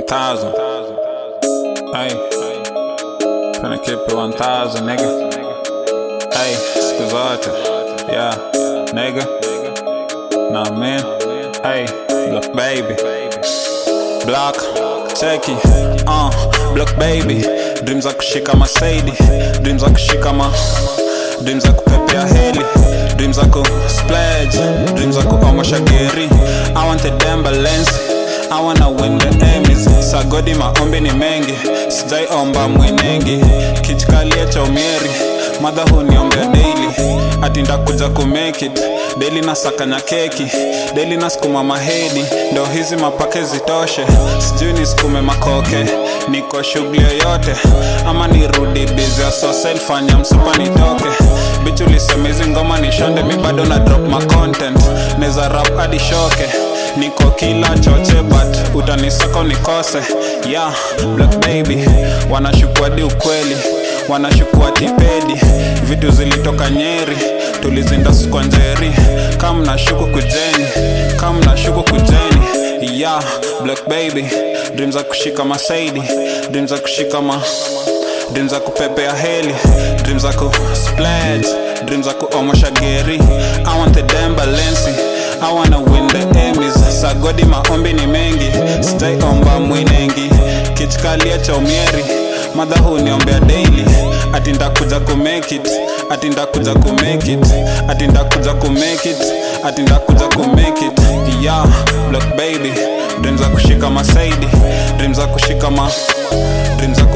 1000. Hey, finna keep it 1000, nigga. Hey, siku zote. Yeah, nigga. Nah, man. Hey, look, baby. Block, cheki, uh, block baby. Dreams za kushika masaidi, dreams za kushika ma dreams za kupepea heli dreams za ku splurge dreams za kuomosha geri i want a damn balance I wanna win the Emmys sagodi maombi ni mengi sijaiomba mwenengi kichikalie cha umieri madha huniombea daily ati ndakuja kumake it daily nasakanya keki daily nasukuma mahedi ndo hizi mapake zitoshe sijui nisukume makoke niko shughuli yoyote ama nirudi bizi ya sosel fanya msupa nitoke bichi ulisema hizi ngoma ni shonde mi bado na drop ma content neza rap hadi shoke niko kila choche but utanisaka unikose yeah black baby wanashukua di ukweli wanashukua tipedi vitu zilitoka nyeri tulizinda kwa njeri kam na shuku kujeni kam na shuku kujeni yeah black baby dream za kushika masaidi dream za kushika ma dream za kupepea heli dream za ku splash dream za kuomosha geri i want the damn balensi i wanna win the Emmys sagodi maombi ni mengi sitaiomba mwinengi kichikalia cha umieri madha huniombea daily ati ndakuja kumake it ati ndakuja kumake it ati ndakuja kumake it ati ndakuja kumake it yeah black baby dream za kushika masaidi dream za kushika ma dream za ku